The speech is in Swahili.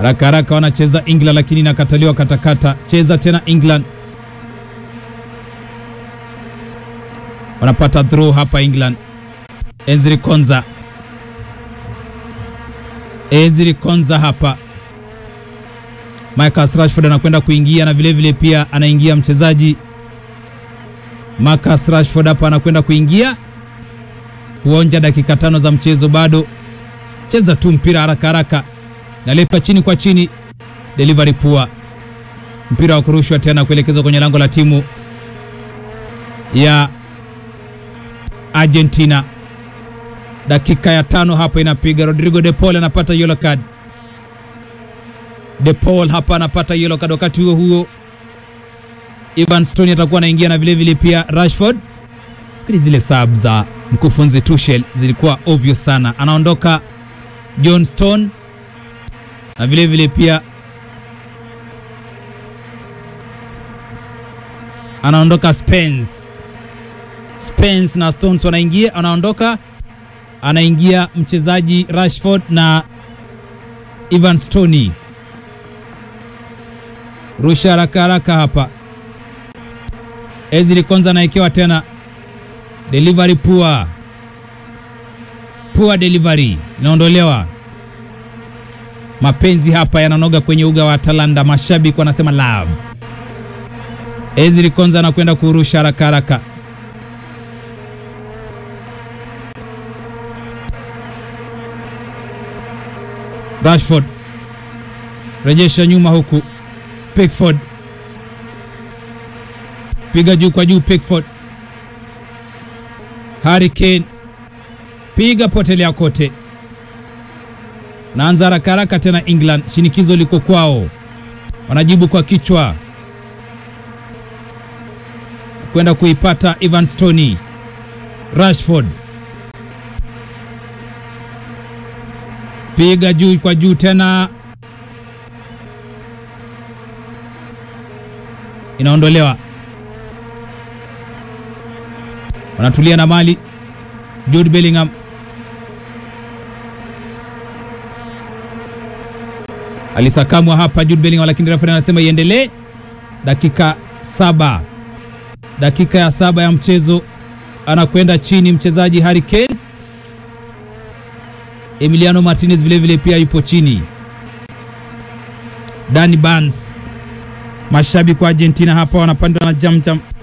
Haraka haraka wanacheza England, lakini inakataliwa katakata. Cheza tena England, wanapata throw hapa England. Ezri Konza, Ezri Konza hapa. Marcus Rashford anakwenda kuingia na vilevile vile pia anaingia mchezaji Marcus Rashford hapa anakwenda kuingia kuonja dakika tano za mchezo bado. Cheza tu mpira haraka haraka, naletwa chini kwa chini, delivery poor, mpira wa kurushwa tena kuelekezwa kwenye lango la timu ya Argentina. Dakika ya tano hapa inapiga. Rodrigo De Paul anapata yellow card. De Paul hapa anapata yellow card. Wakati huo huo Ivan Stone atakuwa anaingia na vilevile pia Rashford. Fikiri zile sub za mkufunzi Tuchel zilikuwa obvious sana. Anaondoka John Stone na vilevile pia anaondoka Spence. Spence na Stones wanaingia, anaondoka, anaingia mchezaji Rashford na Ivan Stone. Rusha haraka haraka hapa. Ezri Konza anaekewa tena, delivery poor, poor delivery, inaondolewa. Mapenzi hapa yananoga kwenye uga wa Atalanta, mashabiki wanasema love. Ezri Konza anakwenda kurusha haraka haraka Rashford rejesha nyuma huku, Pickford piga juu kwa juu, Pickford Harry Kane piga potelea kote, naanza haraka haraka tena. England shinikizo liko kwao, wanajibu kwa kichwa kwenda kuipata Ivan Stoney. Rashford piga juu kwa juu tena, inaondolewa. Wanatulia na mali. Jude Bellingham alisakamwa hapa, Jude Bellingham, lakini refa anasema iendelee. Dakika saba, dakika ya saba ya mchezo, anakwenda chini mchezaji Harry Kane. Emiliano Martinez vilevile pia yupo chini. Danny Barnes, mashabiki wa Argentina hapa wanapandwa na jamjam